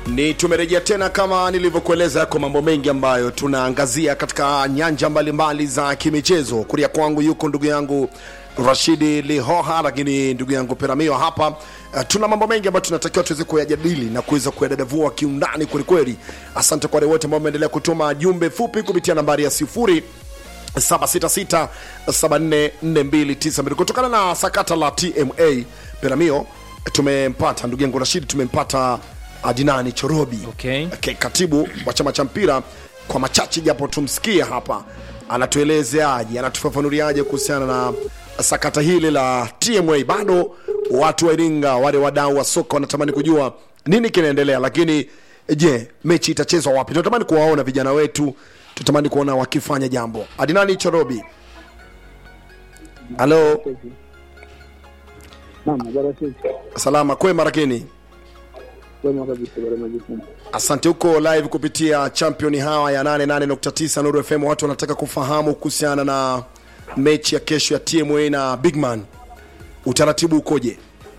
ni tumerejea tena kama nilivyokueleza yako mambo mengi ambayo tunaangazia katika nyanja mbalimbali za kimichezo kulia kwangu yuko ndugu yangu rashidi lihoha lakini ndugu yangu peramio hapa uh, tuna mambo mengi ambayo tunatakiwa tuweze kuyajadili na kuweza kuyadadavua kiundani kwelikweli asante kwa wale wote ambao wameendelea kutuma jumbe fupi kupitia nambari ya sifuri 766744292 kutokana na sakata la tma peramio tumempata ndugu yangu rashidi tumempata adinani chorobi Okay. okay, katibu wa chama cha mpira kwa machache japo tumsikie hapa anatuelezeaje anatufafanuliaje kuhusiana na sakata hili la tma bado watu wa iringa wale wadau wa soka wanatamani kujua nini kinaendelea lakini je mechi itachezwa wapi tunatamani kuwaona vijana wetu tunatamani kuona wakifanya jambo adinani chorobi halo Naam, habari ya siku. salama kwema lakini Kwema kabisa, habari ya majukumu. asante huko live kupitia champion hawa ya 88.9 nuru fm watu wanataka kufahamu kuhusiana na mechi ya kesho ya tma na bigman utaratibu ukoje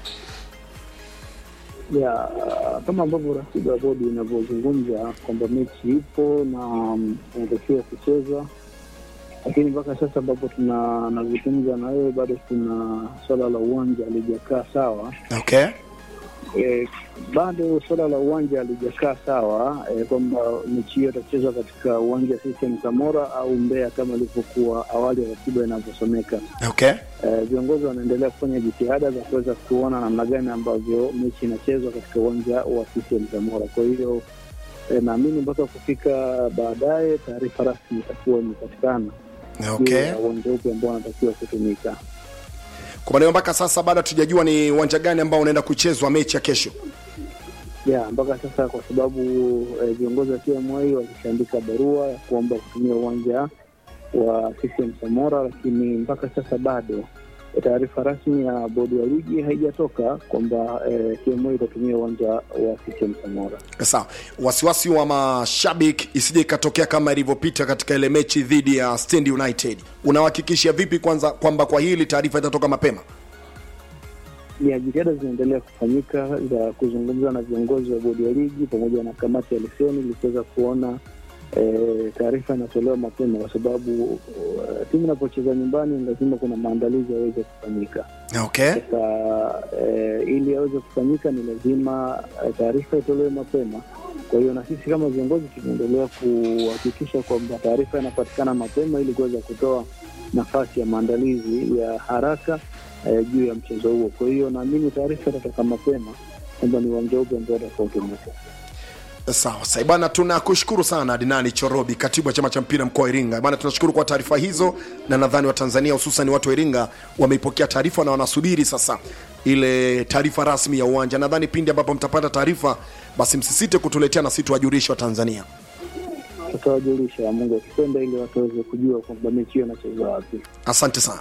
Ya, kama ambavyo ratiba ya bodi inavyozungumza kwamba mechi ipo na mm, inatakiwa kuchezwa, lakini mpaka sasa ambapo tuna nazungumza na wewe bado kuna swala la uwanja halijakaa sawa. okay E, bado swala la uwanja halijakaa sawa e, kwamba mechi hiyo itachezwa katika uwanja wa CCM Samora au Mbeya kama ilivyokuwa awali ya ratiba inavyosomeka. okay Eh, viongozi wanaendelea kufanya jitihada za kuweza kuona namna gani ambavyo mechi inachezwa katika uwanja wa CCM Zamora. Kwa hiyo eh, naamini mpaka kufika baadaye taarifa rasmi itakuwa imepatikana juu okay ya uwanja upi ambao wanatakiwa kutumika. kwa maneno mpaka sasa bado hatujajua ni uwanja gani ambao unaenda kuchezwa mechi ya kesho ya mpaka sasa, kwa sababu eh, viongozi wa TMA walishaandika barua ya kuomba kutumia uwanja wa CCM Samora, lakini mpaka sasa bado taarifa rasmi ya bodi ya ligi haijatoka kwamba eh, TMA itatumia uwanja wa CCM Samora. sawa wasiwasi wa mashabiki isije ikatokea kama ilivyopita katika ile mechi dhidi ya stand united unawahakikishia vipi kwanza kwamba kwa hili taarifa itatoka mapema ya jitihada zinaendelea kufanyika za kuzungumza na viongozi wa bodi ya ligi pamoja na kamati ya leseni ili kuweza kuona eh, taarifa inatolewa mapema, kwa sababu eh, timu inapocheza nyumbani lazima kuna maandalizi yaweze kufanyika. okay Sasa eh, ili yaweze kufanyika ni lazima eh, taarifa itolewe mapema. Kwa hiyo na sisi kama viongozi tunaendelea kuhakikisha kwamba taarifa inapatikana mapema ili kuweza kutoa nafasi ya maandalizi ya haraka eh, juu ya mchezo huo. Kwa hiyo naamini taarifa itatoka mapema kwamba ni uwanja upi ambao utakaotumika. sawa sai bwana tunakushukuru sana dinani chorobi katibu wa chama cha mpira mkoa wa iringa bwana tunashukuru kwa taarifa hizo na nadhani watanzania hususan watu wa iringa wameipokea taarifa na wanasubiri sasa ile taarifa rasmi ya uwanja nadhani pindi ambapo mtapata taarifa basi msisite kutuletea na si tuwajulishe wa tanzania Tutawajulisha Mungu akipenda, ili watu waweze kujua kwamba mechi hiyo inachezwa wapi. asante sana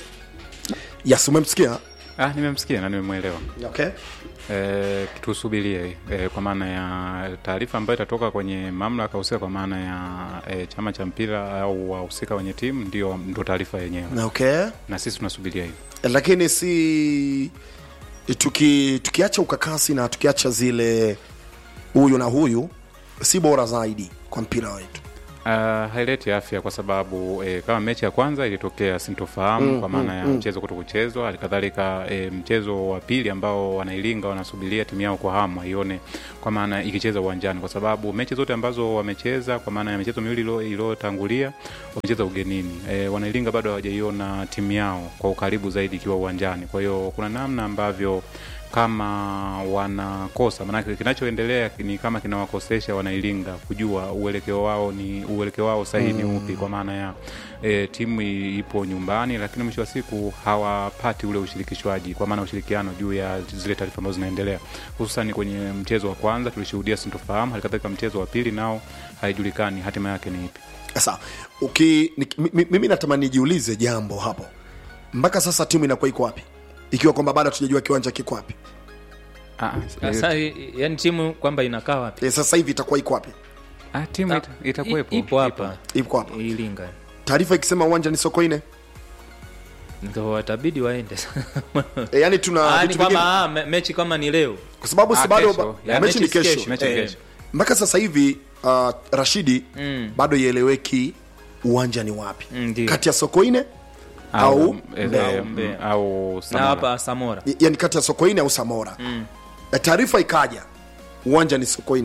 yes umemsikia Ah, nimemsikia na nimemwelewa. okay E, tusubirie e, kwa maana ya taarifa ambayo itatoka kwenye mamlaka husika kwa maana ya e, chama cha mpira au wahusika wenye timu ndio ndio taarifa yenyewe, okay na sisi tunasubiria hiyo. lakini si tuki tukiacha ukakasi na tukiacha zile huyu na huyu si bora zaidi kwa mpira wetu Uh, haileti afya kwa sababu eh, kama mechi ya kwanza ilitokea sintofahamu mm, kwa maana ya mm, mchezo kuto kuchezwa halikadhalika eh, mchezo wa pili ambao wanailinga wanasubiria timu yao kwa hamu waione kwa maana ikicheza uwanjani kwa sababu mechi zote ambazo wamecheza kwa maana ya michezo miwili ilo- iliyotangulia wamecheza ugenini eh, wanailinga bado hawajaiona timu yao kwa ukaribu zaidi ikiwa uwanjani kwa hiyo kuna namna ambavyo kama wanakosa maanake kinachoendelea ni kama kinawakosesha wanailinga kujua uelekeo wao ni uelekeo wao sahihi ni upi kwa maana ya e, timu i- ipo nyumbani lakini mwisho wa siku hawapati ule ushirikishwaji kwa maana ushirikiano juu ya zile taarifa ambazo zinaendelea hususan kwenye mchezo wa kwanza tulishuhudia sintofahamu halikadhalika mchezo wa pili nao haijulikani hatima yake ni ipi sasa uki ni, mi- mimi natamani nijiulize jambo hapo mpaka sasa timu inakuwa iko wapi ikiwa kwamba bado hatujajua kiwanja kiko wapi Ah, sasa yani timu kwamba inakaa wapi e, sasa hivi itakuwa iko wapi ah, timu ita, itakuwepo I- ipo hapa iko hapa ilinga taarifa ikisema uwanja ni sokoine ndo watabidi waende e, yani tuna Ah, ni vitu vingine kwamba ah, me- mechi kama ni leo kwa sababu si Ah, bado kesho. ba- Ya, mechi ni mechi si kesho kesho, mechi ni Eh, kesho. mpaka sasa hivi uh, Rashidi Mm. bado ieleweki uwanja ni wapi Mm, ndio. kati ya Sokoine au eh, Mbeya. eh, Mbeya. au na Samora. hapa samora Y- yani kati ya Sokoine au Samora Mm. Na taarifa ikaja uwanja ni Sokoine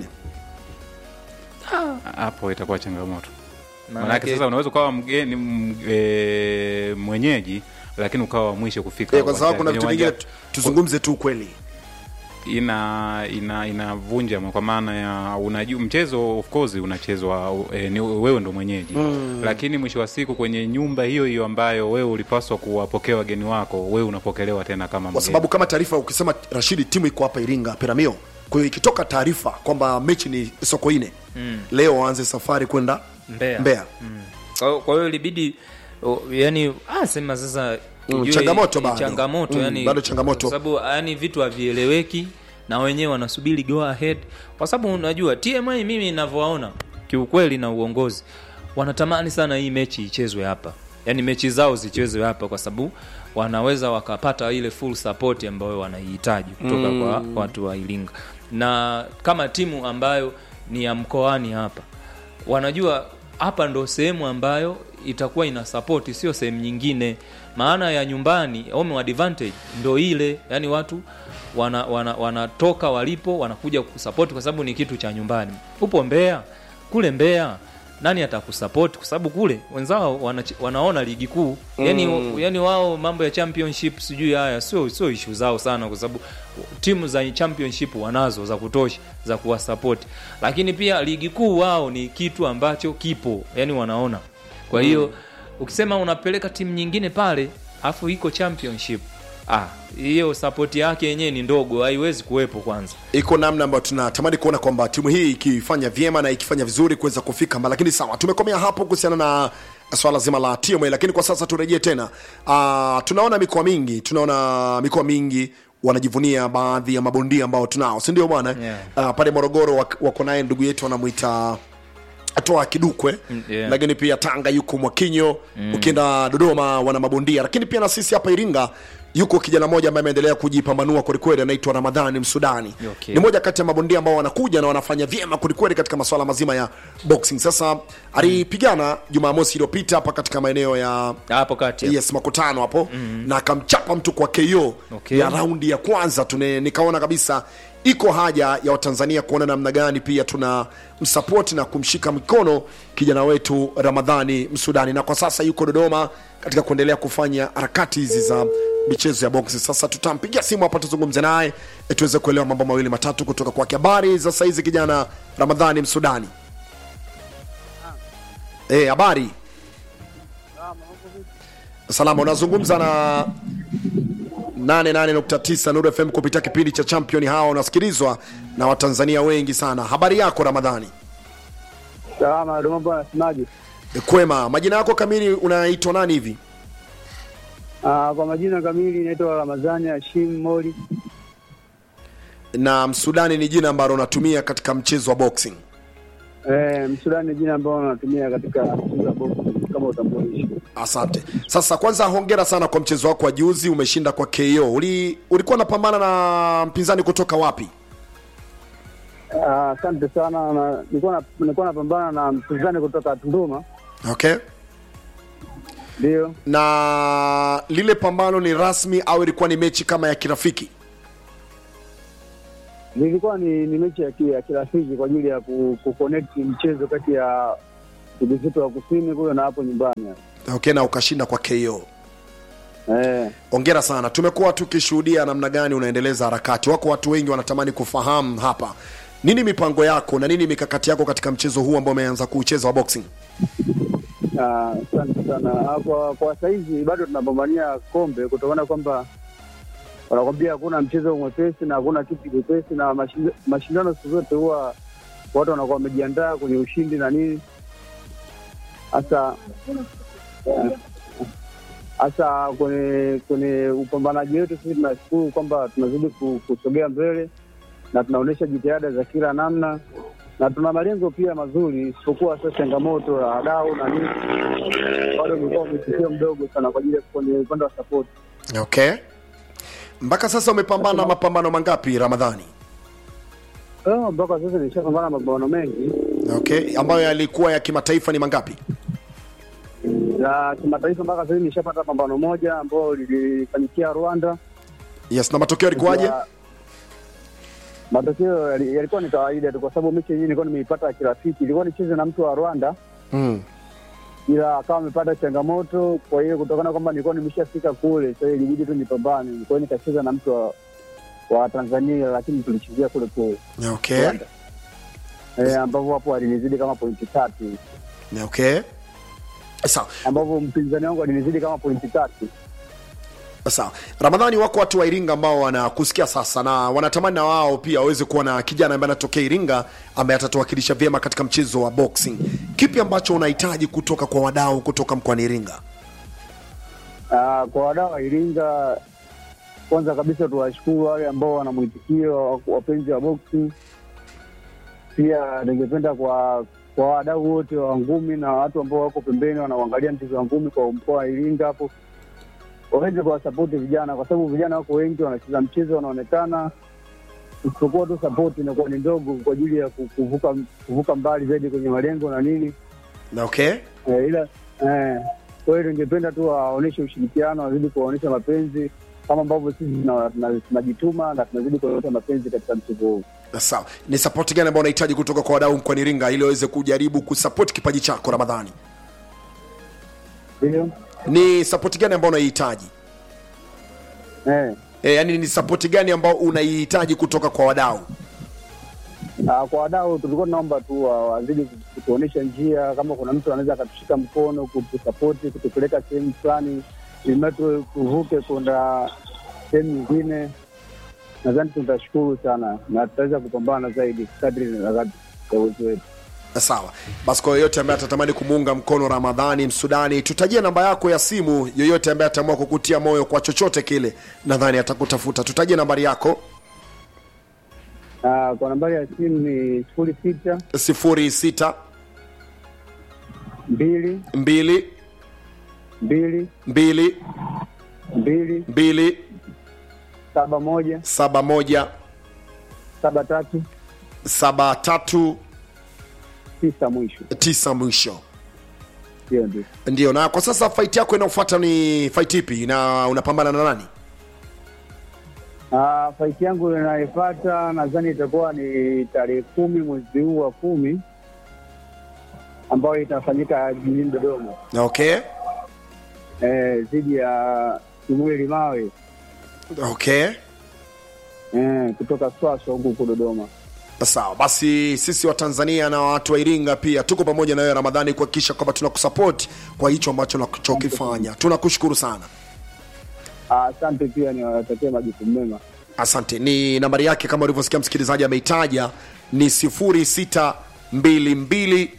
hapo itakuwa changamoto Maanake- manake sasa unaweza ukawa mgeni m- e, mwenyeji lakini ukawa wa mwisho kufika Eh, kwa sababu kuna kwenye vitu vingine uwanja. tu- tuzungumze tu ukweli ina ina inavunja kwa maana ya unajua mchezo of course unachezwa e, ni wewe ndo mwenyeji mm. lakini mwisho wa siku kwenye nyumba hiyo hiyo ambayo wewe ulipaswa kuwapokea wageni wako wewe unapokelewa tena kama kwa mgeni sababu kama taarifa ukisema Rashidi timu iko hapa Iringa Peramio kwa hiyo ikitoka taarifa kwamba mechi ni Sokoine Mm. leo waanze safari kwenda Mbeya. Mbeya Kwa kwa hiyo ilibidi o, yani ah, sema sasa Mm, ujue changamoto i- bado. changamoto Mm, yani bado changamoto. kwa sababu yani vitu havieleweki na wenyewe wanasubiri go ahead kwa sababu unajua TMA mimi ninavyowaona kiukweli na uongozi wanatamani sana hii mechi ichezwe hapa yani mechi zao zichezwe hapa kwa sababu wanaweza wakapata ile full support ambayo wanaihitaji kutoka mm. kwa watu wa Iringa na kama timu ambayo ni ya mkoani hapa wanajua hapa ndo sehemu ambayo itakuwa ina support sio sehemu nyingine maana ya nyumbani home advantage ndo ile yani watu wanatoka wana, wana wanatoka walipo wanakuja kusupport kwa sababu ni kitu cha nyumbani upo Mbeya kule Mbeya nani atakusupport kwa sababu kule wenzao wana, wanaona ligi kuu yani, mm. yani wao mambo ya championship sijui haya sio sio issue zao sana kwa sababu timu za championship wanazo za kutosha za kuwasupport lakini pia ligi kuu wao ni kitu ambacho kipo yani wanaona kwa hiyo mm. ukisema unapeleka timu nyingine pale afu iko championship ah hiyo support yake yenyewe ni ndogo haiwezi kuwepo kwanza iko namna ambayo tunatamani kuona kwamba timu hii ikifanya vyema na ikifanya vizuri kuweza kufika mbali lakini sawa tumekomea hapo kuhusiana na swala zima la TMA lakini kwa sasa turejee tena uh, tunaona mikoa mingi tunaona mikoa mingi wanajivunia baadhi ya mabondia ambao tunao si ndio bwana Yeah. uh, pale morogoro wak- wako naye ndugu yetu wanamwita atoa kidukwe Mm, yeah. lakini pia tanga yuko mwakinyo mm. ukienda dodoma wana mabondia lakini pia na sisi hapa iringa yuko kijana mmoja ambaye ameendelea kujipambanua kwelikweli anaitwa ramadhani msudani Okay. ni moja kati ya mabondia ambao wanakuja na wanafanya vyema kwelikweli katika masuala mazima ya boxing sasa alipigana jumamosi iliyopita hapa katika maeneo ya hapo kati hapo. yes makutano hapo mm-hmm. na akamchapa mtu kwa ko Okay. ya raundi ya kwanza tune, nikaona kabisa iko haja ya watanzania kuona namna gani pia tuna msapoti na kumshika mikono kijana wetu ramadhani msudani na kwa sasa yuko dodoma katika kuendelea kufanya harakati hizi za michezo ya boksi sasa tutampigia simu hapa tuzungumze naye e, tuweze kuelewa mambo mawili matatu kutoka kwake habari za saizi kijana ramadhani msudani Eh, habari salama unazungumza na 88.9 Nuru FM kupitia kipindi cha champion hawa unasikilizwa na watanzania wengi sana habari yako ramadhani Salama, ndio mambo yanasemaje? E, kwema majina yako kamili unaitwa nani hivi Ah, kwa majina kamili naitwa Ramadhani Hashim Moli. na msudani ni jina ambalo unatumia katika mchezo wa boxing Eh, Msudani ni jina ambao natumia katika mchezo wa boxing kama utambulisho. asante sasa kwanza hongera sana kwa mchezo wako wa juzi umeshinda kwa ko Uli, ulikuwa unapambana na mpinzani kutoka wapi Ah, Asante sana na nilikuwa na- nilikuwa napambana na mpinzani kutoka Tunduma. okay Ndio. na lile pambano ni rasmi au ilikuwa ni mechi kama ya kirafiki Nilikuwa ni, ni mechi ya, ki- ya kirafiki kwa ajili ya ku, ku connect mchezo kati ya ndugu zetu wa kusini kule na hapo nyumbani. okay na ukashinda kwa ko Eh, ongera sana tumekuwa tukishuhudia namna gani unaendeleza harakati wako watu wengi wanatamani kufahamu hapa nini mipango yako na nini mikakati yako katika mchezo huu ambao umeanza kuucheza wa boxing ah, asante sana. Ah, Kwa, kwa saizi bado tunapambania kombe kutokana kwamba wanakwambia hakuna mchezo mwepesi na hakuna kitu chepesi, na mashind- mashindano siku zote huwa watu wanakuwa wamejiandaa kwenye ushindi na nini hasa eh, hasa kwenye kwenye upambanaji wetu sisi tunashukuru kwamba tunazidi ku- kusogea mbele na tunaonyesha jitihada za kila namna na tuna malengo pia mazuri isipokuwa sasa changamoto ya wadau na nini bado ulikuwa mwitikio mdogo sana kwa ajili ya kwenye upande wa support. okay mpaka sasa umepambana mapambano mangapi ramadhani Ah, mpaka sasa nishapambana mapambano mengi okay ambayo yalikuwa ya kimataifa ni mangapi ya kimataifa, mpaka sasa hivi nishapata pambano moja ambayo lilifanyikia Rwanda. yes na matokeo yalikuwaje Ya- Matokeo yali- yalikuwa ni kawaida tu, kwa sababu mechi yenyewe nilikuwa nimeipata kirafiki, ilikuwa nicheze na mtu wa Rwanda mm. ila akawa amepata changamoto. Kwa hiyo kutokana kwamba nilikuwa nimeshafika kule, sasa ilibidi tu nipambane. Kwa hiyo nikacheza na mtu wa, wa Tanzania, lakini tulichezea kule kule okay Rwanda. eh, ambapo hapo alinizidi kama pointi tatu, okay sawa ambapo mpinzani wangu alinizidi kama pointi tatu. sawa ramadhani wako watu wa iringa ambao wanakusikia sasa na wanatamani na wao pia waweze kuwa na kijana ambaye anatokea iringa ambaye atatuwakilisha vyema katika mchezo wa boxing kipi ambacho unahitaji kutoka kwa wadau kutoka mkoani iringa Ah, kwa wadau wa Iringa, kwanza kabisa tuwashukuru wale ambao wana mwitikio, wapenzi wa boxing. Pia ningependa kwa kwa wadau wote wa ngumi na watu ambao wako pembeni wanaoangalia mchezo wa ngumi kwa mkoa wa Iringa hapo waweze kuwasapoti vijana, kwa sababu vijana wako wengi wanacheza mchezo, wanaonekana isipokuwa tu sapoti inakuwa ni ndogo kwa ajili ya ku- kuvuka kuvuka mbali zaidi kwenye malengo na nini okay Eh, ila eh, kwa hiyo ningependa tu waonyeshe ushirikiano, wazidi kuwaonyesha mapenzi kama ambavyo sisi tuna- tuna- tunajituma na tunazidi kuonyesha mapenzi katika mchezo huu. sawa ni sapoti gani ambao unahitaji kutoka kwa wadau mkoani iringa ili waweze kujaribu kusapoti kipaji chako ramadhani Ndio ni sapoti gani ambao unaihitaji eh, e, yani ni sapoti gani ambao unaihitaji kutoka kwa wadau ah, kwa wadau tulikuwa tunaomba tu wa- wazidi kutuonyesha njia, kama kuna mtu anaweza akatushika mkono kutusapoti, kutupeleka sehemu fulani, ili tu tuvuke kwenda sehemu nyingine. Nadhani tutashukuru sana na tutaweza kupambana zaidi kadri na kadri ya uwezo wetu. sawa basi kwa yoyote ambaye atatamani kumuunga mkono ramadhani msudani tutajie namba yako ya simu yoyote ambaye ataamua kukutia moyo kwa chochote kile nadhani atakutafuta tutajie nambari yako Ah, kwa nambari ya simu ni sifuri sita sifuri sita mbili mbili mbili mbili mbili mbili saba moja saba moja saba tatu saba tatu tisa mwisho. tisa mwisho Hiyo ndio. ndio na kwa sasa fight yako inayofuata ni fight ipi na unapambana na nani Ah, faiti yangu inayofuata nadhani itakuwa ni tarehe kumi mwezi huu wa kumi ambayo itafanyika jijini Dodoma okay eh, dhidi ya Kimweli Mawe okay eh, kutoka Swaswa huku huku Dodoma. sawa basi sisi wa tanzania na watu wa iringa pia tuko pamoja na wewe ramadhani kuhakikisha kwamba tunakusupport kwa hicho ambacho unachokifanya tunakushukuru sana Ah, Asante pia niwatakie majukumu mema. asante ni nambari yake kama ulivyosikia msikilizaji ameitaja ni 0622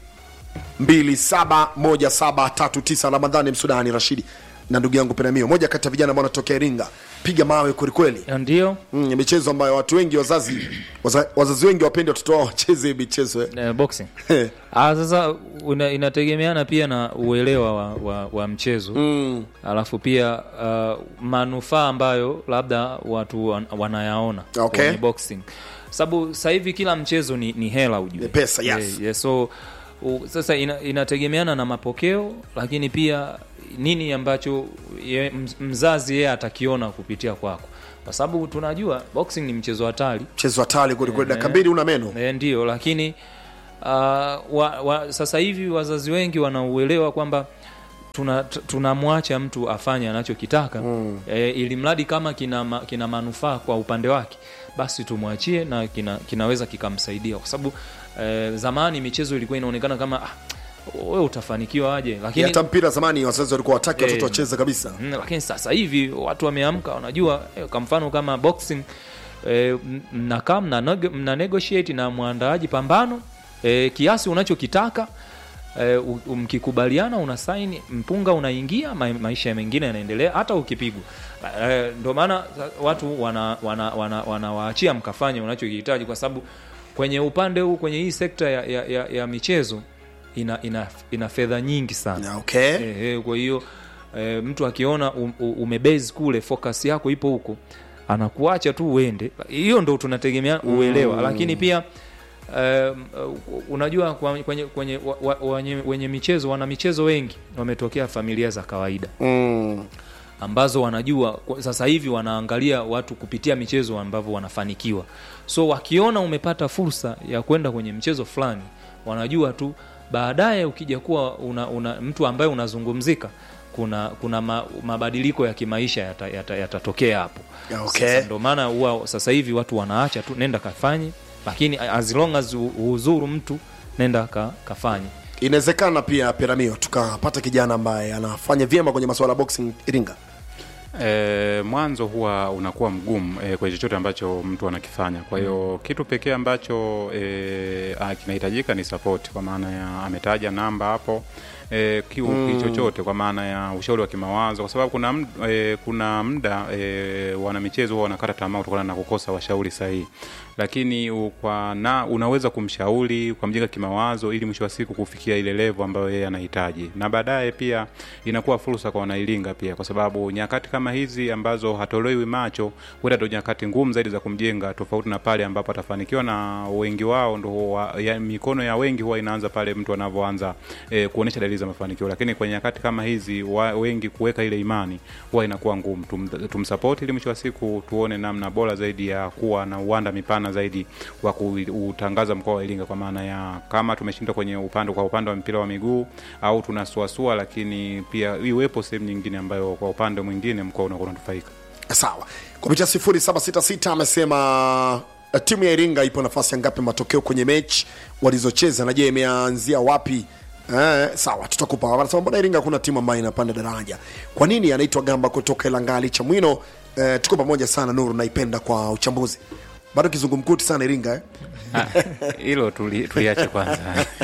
271739 ramadhani msudani rashidi na ndugu yangu penamio moja kati ya vijana ambao wanatokea iringa piga mawe kwelikweli ndio mm, michezo ambayo watu wengi wazazi waza, wazazi wengi wapendi watoto wao wacheze hii michezo eh. eh, boxing ah, sasa una, inategemeana pia na uelewa wa, wa, wa mchezo mm, alafu pia uh, manufaa ambayo labda watu wan, wanayaona Okay. kwenye boxing sababu sasa hivi kila mchezo ni, ni hela ujue Ni pesa, yes. yeah, yeah, so u, sasa ina, inategemeana na mapokeo lakini pia nini ambacho ye, mz- mzazi yeye atakiona kupitia kwako kwa sababu tunajua boxing ni mchezo hatari mchezo hatari kwelikweli dakika mbili una meno e, ndio lakini uh, wa, wa, sasa hivi wazazi wengi wanauelewa kwamba tuna- t- tunamwacha mtu afanye anachokitaka mm. e, ili mradi kama kina, ma, kina manufaa kwa upande wake basi tumwachie na kina, kinaweza kikamsaidia kwa sababu e, zamani michezo ilikuwa inaonekana kama ah, wewe utafanikiwa aje lakini hata mpira zamani wazazi walikuwa wataki watoto Eh, wacheze kabisa Mm, lakini sasa hivi watu wameamka wanajua eh, kwa mfano kama boxing eh, m- mnakaa mna, neg- mna negotiate na mwandaaji pambano eh, kiasi unachokitaka eh, u- u- mkikubaliana una saini mpunga unaingia ma, maisha mengine yanaendelea hata ukipigwa eh, ndio maana sa- watu wanawaachia wana, wana, wanawaachia mkafanya unachokihitaji kwa sababu kwenye upande huu kwenye hii sekta ya, ya, ya, ya michezo ina, ina, ina fedha nyingi sana okay. Eh, eh, kwa hiyo eh, mtu akiona um, u- umebase kule focus yako ipo huko anakuacha tu uende hiyo ndo tunategemea uelewa mm. lakini pia um, uh, unajua kwa- kwenye, kwenye wa, wa, wenye, wenye michezo wana michezo wengi wametokea familia za kawaida mm. ambazo wanajua kwa- sasa hivi wanaangalia watu kupitia michezo ambavyo wanafanikiwa so wakiona umepata fursa ya kwenda kwenye mchezo fulani wanajua tu baadaye ukija kuwa una, una, mtu ambaye unazungumzika kuna kuna ma, mabadiliko ya kimaisha yatatokea yata, yatatokea hapo Ya, okay. Sasa ndo maana huwa sasa hivi watu wanaacha tu nenda kafanye lakini as long as u- uhuzuru mtu nenda ka, kafanye inawezekana pia piramio tukapata kijana ambaye anafanya vyema kwenye masuala ya boxing iringa E, mwanzo huwa unakuwa mgumu e, kwenye chochote ambacho mtu anakifanya. Kwa hiyo mm. kitu pekee ambacho e, a, kinahitajika ni support, kwa maana ya ametaja namba hapo e, kiu mm. chochote kwa maana ya ushauri wa kimawazo, kwa sababu kuna md, e, kuna muda e, wanamichezo huwa wanakata tamaa kutokana na kukosa washauri sahihi, lakini u- kwa na unaweza kumshauri ukamjenga kimawazo ili mwisho wa siku kufikia ile level ambayo yeye anahitaji, na baadaye pia inakuwa fursa kwa wanailinga pia, kwa sababu nyakati kama hizi ambazo hatolewi macho, huenda ndo nyakati ngumu zaidi za kumjenga, tofauti na pale ambapo atafanikiwa, na wengi wao ndo huwa, ya, mikono ya wengi huwa inaanza pale mtu anavyoanza e, kuonesha dalili za mafanikio, lakini kwenye nyakati kama hizi wa, wengi kuweka ile imani huwa inakuwa ngumu. Tum, tumsapoti ili mwisho wa siku tuone namna bora zaidi ya kuwa na uwanda mipana zaidi wa kuutangaza mkoa wa Iringa, kwa maana ya kama tumeshindwa kwenye upande kwa upande wa mpira wa miguu au tunasuasua, lakini pia iwepo sehemu nyingine ambayo kwa upande mwingine mkoa unakuwa unanufaika. sawa kupitia 0766 amesema eh, timu ya iringa ipo nafasi ya ngapi matokeo kwenye mechi walizocheza na je imeanzia wapi Eh, sawa tutakupa anasema mbona iringa kuna timu ambayo inapanda daraja kwa nini anaitwa gamba kutoka ilangali cha mwino eh, tuko pamoja sana nuru naipenda kwa uchambuzi bado kizungumkuti sana iringa eh? Ah, Hilo tuli- tuliache kwanza.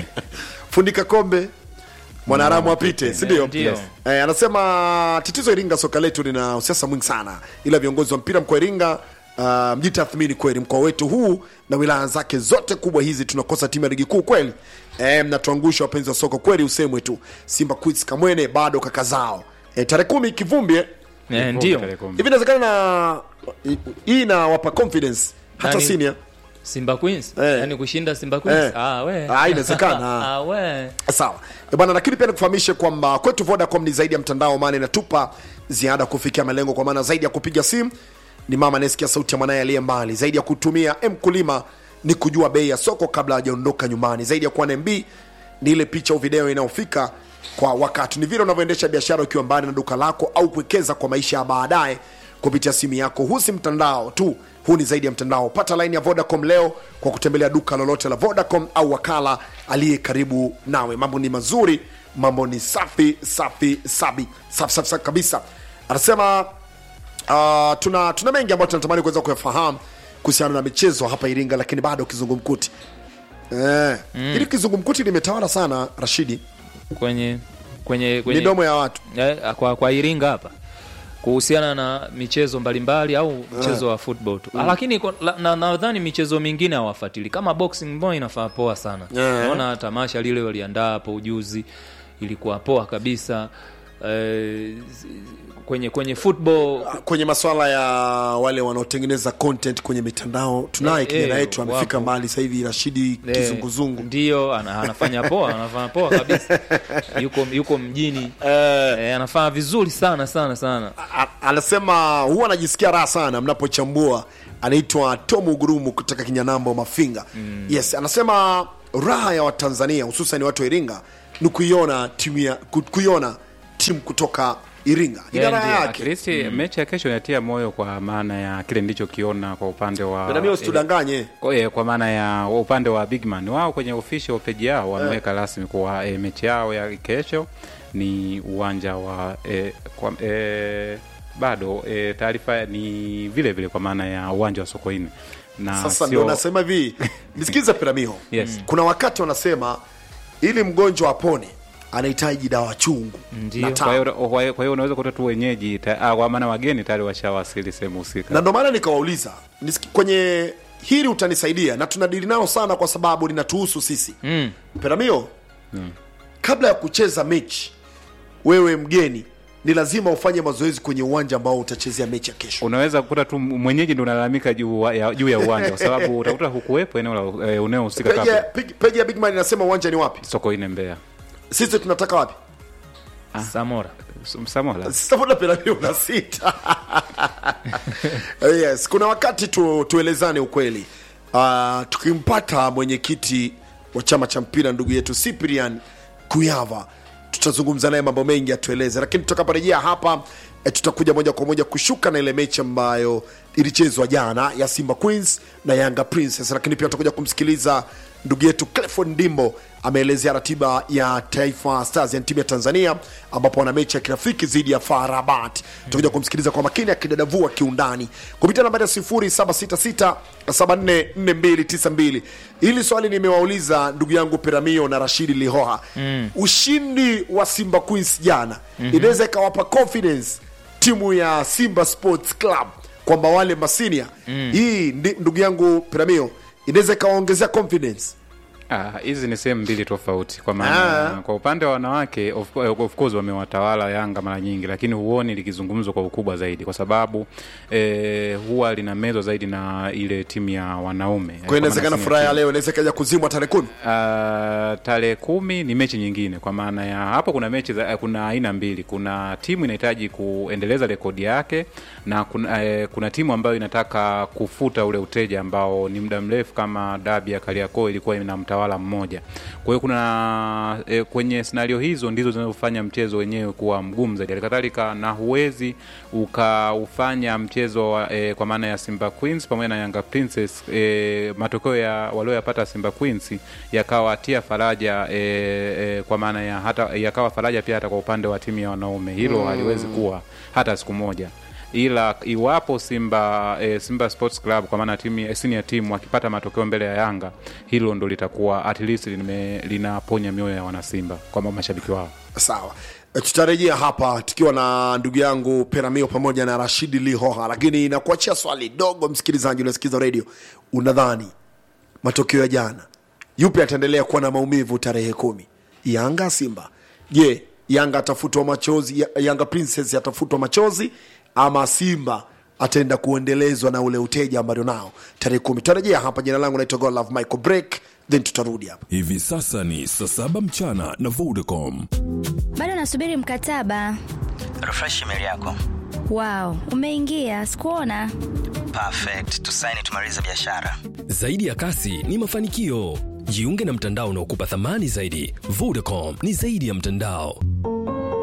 fundika kombe mwanaharamu apite sindio Ndio. eh, anasema tatizo iringa soka letu lina usiasa mwingi sana ila viongozi wa mpira mkoa iringa uh, mjitathmini kweli mkoa wetu huu na wilaya zake zote kubwa hizi tunakosa timu ya ligi kuu kweli eh, mnatuangusha wapenzi wa soko kweli usemwe tu simba queens kamwene bado kaka zao eh, tarehe kumi kivumbi eh, ndio Tarehe kumi. hivi inawezekana na hii inawapa confidence hata Nani? senior Simba Queens Eh. yani kushinda Simba Queens Eh. ah we Ah, inawezekana. ah we sawa Eh, bwana lakini pia nikufahamishe kwamba kwetu vodacom ni zaidi ya mtandao maana inatupa ziada kufikia malengo kwa maana zaidi ya kupiga simu ni mama anayesikia sauti ya mwanaye aliye mbali zaidi ya kutumia mkulima ni kujua bei ya soko kabla hajaondoka nyumbani zaidi ya kuwa na mb ni ile picha au video inayofika kwa wakati ni vile unavyoendesha biashara ukiwa mbali na duka lako au kuwekeza kwa maisha ya baadaye kupitia simu yako huu si mtandao tu huu ni zaidi ya mtandao pata laini ya vodacom leo kwa kutembelea duka lolote la vodacom au wakala aliye karibu nawe mambo ni mazuri mambo ni safi safi sabi safi safi, safi kabisa anasema uh, tuna tuna mengi ambayo tunatamani kuweza kuyafahamu kuhusiana na michezo hapa iringa lakini bado kizungumkuti eh, mm. ili kizungumkuti limetawala sana rashidi kwenye kwenye kwenye midomo ya watu eh, kwa, kwa Iringa hapa kuhusiana na michezo mbalimbali au mchezo wa football tu mm. lakini kwa- la- na- nadhani michezo mingine hawafuatili kama boxing mbona inafaa poa sana Yeah. naona tamasha lile waliandaa hapo ujuzi ilikuwa poa kabisa eh, kwenye kwenye football kwenye maswala ya wale wanaotengeneza content kwenye mitandao tunaye Eh, kijana eh, yetu amefika wapo. mbali sasa hivi rashidi Eh, kizunguzungu ndio ana, anafanya poa anafanya poa kabisa yuko yuko mjini eh, anafanya vizuri sana sana sana A- anasema huwa anajisikia raha sana mnapochambua anaitwa tom ugurumu kutoka kinyanambo mafinga mm. yes anasema raha ya watanzania hususan watu wa iringa ni kuiona timu ya ku- kuiona timu kutoka iringa ina Yeah, raha ndio. At yake least mechi ya kesho inatia moyo kwa maana ya kile nilichokiona kwa upande wa nami usitudanganye Kwa, eh, kwa maana ya upande wa Bigman wao kwenye official page yao wameweka rasmi kuwa eh, mechi yao ya kesho ni uwanja wa eh, kwa, eh, bado eh, taarifa ni vile vile kwa maana ya uwanja wa Sokoine na sasa sio- ndio nasema hivi nisikize piramiho Yes. kuna wakati wanasema ili mgonjwa apone anahitaji dawa chungu Ndio. na kwa tamu. hiyo kwa hiyo- kwa hiyo unaweza kuta tu wenyeji ta- ah, kwa maana wageni tayari washawasili sehemu husika na ndo maana nikawauliza nisiki- kwenye hili utanisaidia na tunadili nao sana kwa sababu linatuhusu sisi mm. peramio kabla ya kucheza mechi wewe mgeni ni lazima ufanye mazoezi kwenye uwanja ambao utachezea mechi ya kesho unaweza kukuta tu mwenyeji ndo unalalamika juu wa- ya, juu ya uwanja kwa sababu utakuta hukuwepo eneo la eh, unaohusika peji ya- kabla peji- peji ya bigman inasema uwanja ni wapi sokoine mbea sisi tunataka wapi samora samola sasa mbona Peramiho una sita yes kuna wakati tu, tuelezane ukweli uh, tukimpata mwenyekiti wa chama cha mpira ndugu yetu Cyprian Kuyava tutazungumza naye mambo mengi atueleze lakini tutakaporejea hapa e, tutakuja moja kwa moja kushuka na ile mechi ambayo ilichezwa jana ya Simba Queens na Yanga Princess lakini pia tutakuja kumsikiliza ndugu yetu Clefon Ndimbo ameelezea ratiba ya Taifa Stars ya timu ya Tanzania ambapo wana mechi ya kirafiki dhidi ya FAR Rabat. Tutakuja kumsikiliza kwa makini akidadavua kiundani kupitia nambari ya 0766744292. Hili swali nimewauliza ndugu yangu Peramio na Rashidi Lihoha. Mm. Ushindi wa Simba Queens jana mm-hmm. inaweza ikawapa confidence timu ya Simba Sports Club kwamba wale masinia mm. hii ndi, ndugu yangu Peramio inaweza ikawaongezea confidence Ah, hizi ni sehemu mbili tofauti kwa maana Ah. kwa upande wa wanawake of, of course wamewatawala Yanga mara nyingi, lakini huoni likizungumzwa kwa ukubwa zaidi, kwa sababu eh, huwa linamezwa zaidi na ile timu ya wanaume. kwa hiyo inawezekana maana furaha ya senior leo inaweza ikaja kuzimwa tarehe kumi Uh, tarehe kumi ni mechi nyingine, kwa maana ya hapo kuna mechi za, eh, kuna aina mbili. Kuna timu inahitaji kuendeleza rekodi yake na kuna, eh, kuna timu ambayo inataka kufuta ule uteja ambao ni muda mrefu, kama dabi ya Kariakoo ilikuwa ina mtawala mmoja. Kwa hiyo kuna eh, kwenye scenario hizo ndizo zinazofanya mchezo wenyewe kuwa mgumu zaidi. Halikadhalika na huwezi ukaufanya mchezo wa, eh, kwa maana ya Simba Queens pamoja na Yanga Princess eh, matokeo ya walioyapata Simba Queens yakawatia faraja eh, eh, kwa maana ya hata yakawa faraja pia hata kwa upande wa timu ya wanaume. Hilo haliwezi kuwa hata siku moja ila iwapo Simba eh, Simba Sports Club kwa maana timu ya senior team wakipata matokeo mbele ya Yanga, hilo ndo litakuwa at least lime, linaponya mioyo ya wanasimba kwa mashabiki wao. sawa E, tutarejea hapa tukiwa na ndugu yangu peramio pamoja na rashidi lihoha lakini nakuachia swali dogo msikilizaji unasikiza redio unadhani matokeo ya jana yupi ataendelea kuwa na maumivu tarehe kumi yanga simba je yanga atafutwa machozi Ya- yanga princess atafutwa machozi ama simba ataenda kuendelezwa na ule uteja ambao nao tarehe kumi tutarejea hapa jina langu naitwa godlove michael break then tutarudi hapa hivi sasa ni saa saba mchana na vodacom bado nasubiri mkataba refresh email yako wow umeingia sikuona perfect tusaini tumalize biashara Zaidi ya kasi ni mafanikio. Jiunge na mtandao unaokupa thamani zaidi. Vodacom ni zaidi ya mtandao.